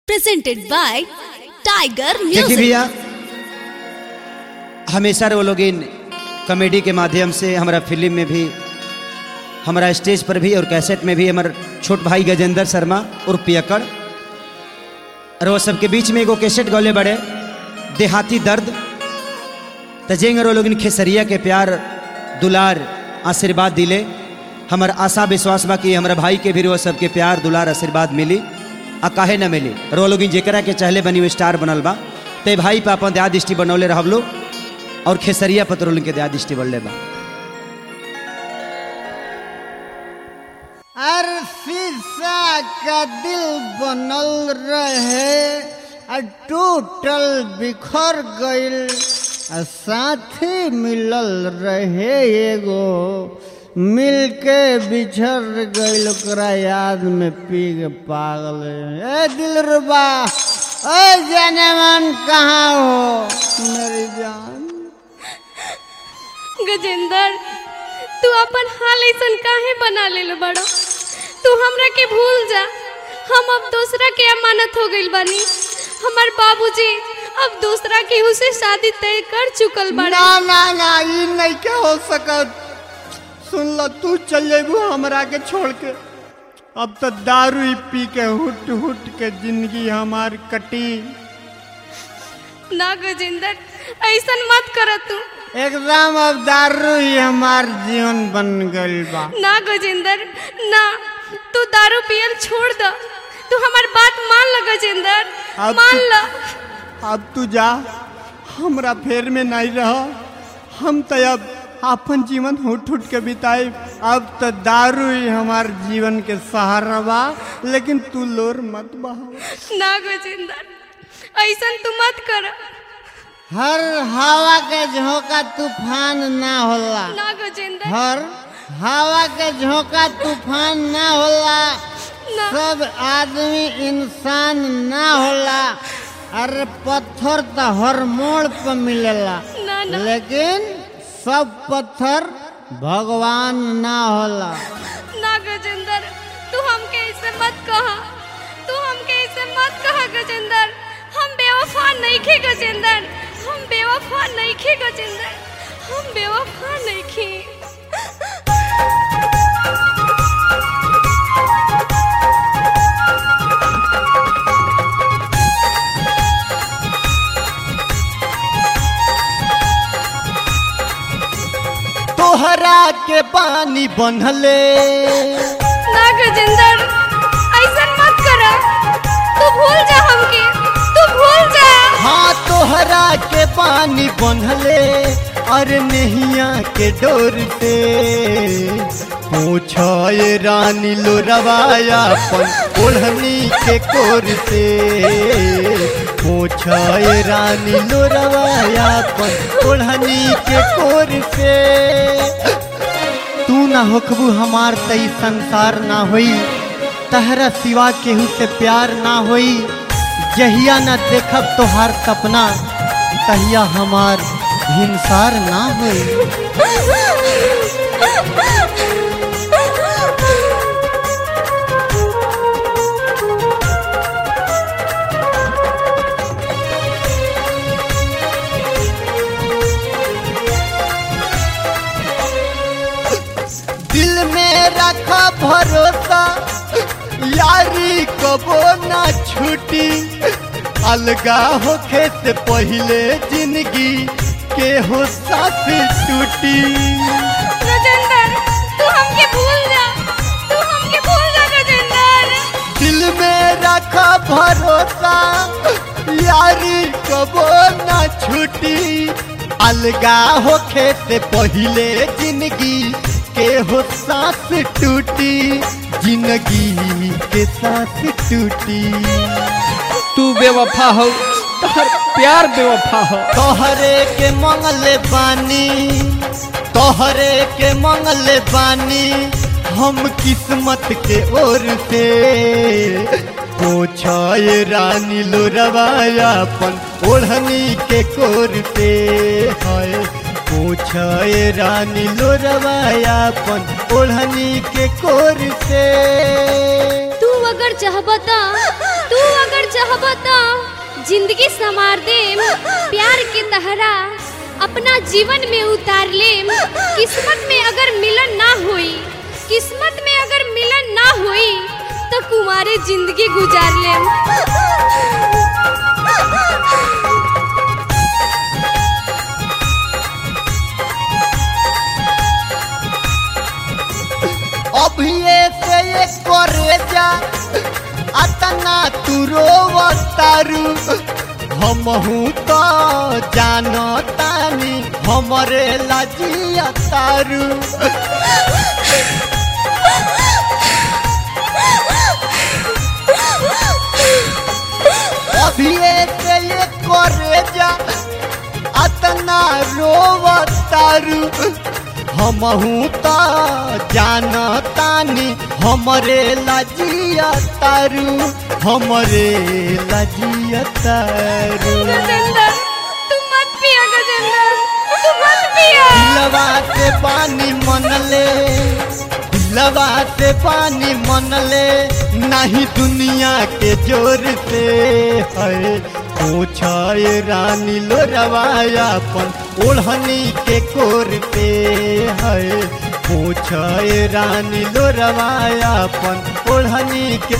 presented by Tiger देखिए Music. भैया हमेशा वो लोग इन कॉमेडी के माध्यम से हमारा फिल्म में भी हमारा स्टेज पर भी और कैसेट में भी हमारे छोट भाई गजेंद्र शर्मा और पियकड़ और वो सबके बीच में एगो कैसेट गौले बड़े देहाती दर्द तजेंग और वो लोग इन खेसरिया के प्यार दुलार आशीर्वाद दिले हमार आशा विश्वास बा कि हमारा भाई के भी वो सबके प्यार दुलार आशीर्वाद मिली आ काहे न मिली और वो लोग इन जेकरा के चाहले बनी वो स्टार बनल बा ते भाई पे अपन दया दृष्टि बनौले रहब लोग और खेसरिया पत्रोल के दया दृष्टि बनले बा हर शीशा का दिल बनल रहे आ टूटल बिखर गइल आ साथी मिलल रहे एगो मिल के बिछड़ गइल ओकरा याद में पी के पागल ए दिल रुबा ए जाने मन कहाँ हो मेरी जान गजेंद्र तू अपन हाल ऐसन काहे बना ले बड़ो तू हमरा के भूल जा हम अब दूसरा के अमानत हो गइल बानी हमार बाबूजी अब दूसरा केहू से शादी तय कर चुकल बाड़े ना ना ना ई नहीं के हो सकत सुन ल तू चल जेबू हमरा के छोड़ के अब तो दारू ही पी के हुट हुट के जिंदगी हमार कटी ना गजेंद्र ऐसन मत कर तू एकदम अब दारू ही हमार जीवन बन गइल बा ना गजेंद्र ना तू दारू पियल छोड़ द तू हमार बात मान ल गजेंद्र अब मान तू- ल अब तू जा हमरा फेर में नहीं रह हम तो अब अपन जीवन हुट हुट के बिताए अब तो दारू ही हमार जीवन के सहारा बा लेकिन तू लोर मत बहाओ ना गजेंद्र ऐसन तू मत कर हर हवा के झोंका तूफान ना होला ना गजेंद्र हर हवा के झोंका तूफान ना होला ना सब आदमी इंसान ना होला अरे पत्थर तो हर मोड़ पर मिलेला ना ना लेकिन सब पत्थर भगवान ना होला ना गजेंद्र तू हमके ऐसे मत कहा तू हमके ऐसे मत कहा गजेंद्र हम बेवफा नहीं खे गजेंद्र हम बेवफा नहीं खे गजेंद्र हम बेवफा नहीं खे तोहरा के पानी बनले ना गजेंद्र ऐसा मत करा तू भूल जा हमके तू भूल जा हाँ तोहरा के पानी बनले अरे नहिया के डोर से पूछे रानी लो रवाया पन ओढ़नी के कोर से पूछे रानी लो रवाया पन ओढ़नी के कोर से तू ना होखबू हमार तई संसार ना होई तहरा सिवा केहू से प्यार ना होई जहिया न देखब तोहार सपना तहिया हमार हिंसार ना होई दिल में रखा भरोसा यारी कबो ना छूटी अलगा होखे से पहले जिंदगी के हो साथ टूटी गजेंद्र तू हमके भूल जा तू हमके भूल जा गजेंद्र दिल में रखा भरोसा यारी कबो ना छूटी अलगा होखे से पहले जिंदगी के हो सांस टूटी जिंदगी के सांस टूटी तू बेवफा हो तोहर प्यार बेवफा हो तोहरे के मंगले बानी तोहरे के मंगले बानी हम किस्मत के ओर से पूछे रानी लो रवाया पन ओढ़नी के कोर से है पूछे रानी लो रवाया पन ओढ़नी के कोर से तू अगर चाहबता तू अगर चाह कहब तो जिंदगी संवार देम प्यार के तहरा अपना जीवन में उतार लेम किस्मत में अगर मिलन ना होई किस्मत में अगर मिलन ना होई तो कुमारे जिंदगी गुजार लेम अभिये से ये करे जा अतना तू रोवतारू हमहू तो जानतानी हमरे लजिया तारू अभिये से ये करे जा अतना रोवतारू हमहू तो जानतानी हमरे लजिया तारू हमरे लजिया तारू गजेंद्र तू मत पिया गजेंद्र तू मत पिया दिलवा से पानी मनले दिलवा से पानी मनले नहीं दुनिया के जोर से है पूछाए रानी लो रवायापन ओढ़नी के कोर पे है पूछाए रानी लो रवायापन ओढ़नी के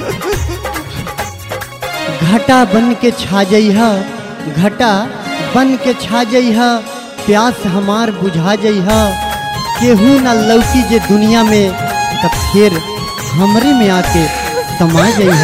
घटा बन के छा जइह घटा बन के छा जइह प्यास हमार बुझा जइह केहू न लौकी जे दुनिया में तब फिर हमरे में आके समा जइह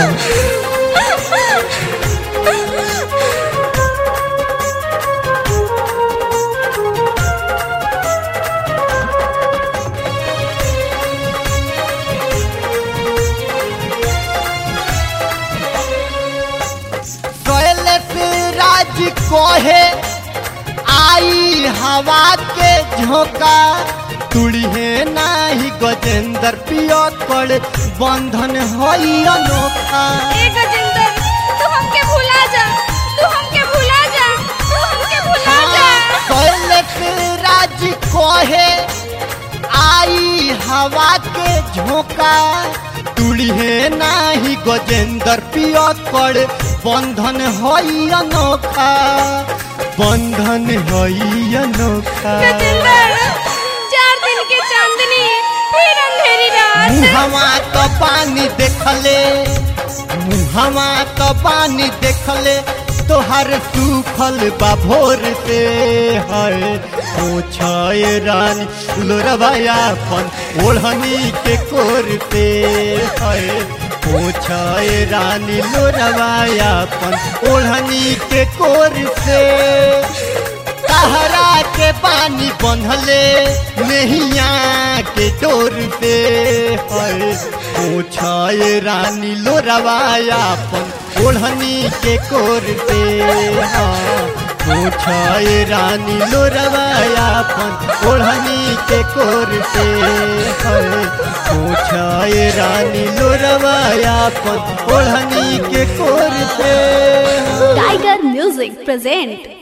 कैलस राज कोहे आई हवा के झोंका तुड़िए नाही गजेंद्र पियो कर बंधन हई अनोखा ए गजेंद्र तू हमके भुला जा तू हमके भुला जा तू हमके भुला जा कैलस राज कोहे आई हवा के झोंका तुड़िए नाही गजेंद्र पियो कर बंधन हई अनोखा बंधन हई अनोखा गजेंद्र चार दिन के चांदनी फिर अंधेरी रात मुहवा तो पानी देखले मुहवा तो पानी देखले तोहर सूखल बा भोर से है पूछे रानी लोरवायापन ओढ़नी के कोर से है पूछे रानी लोरवायापन ओढ़नी के कोर से कहरा के पानी बंधले नैया के डोर पे है पूछे रानी लोरवायापन ओढ़नी के कोर पे हाँ पूछे रानी लोरवायापन ओढ़नी के कोर पे है पूछे रानी लोरवायापन ओढ़नी के कोर पे Tiger Music present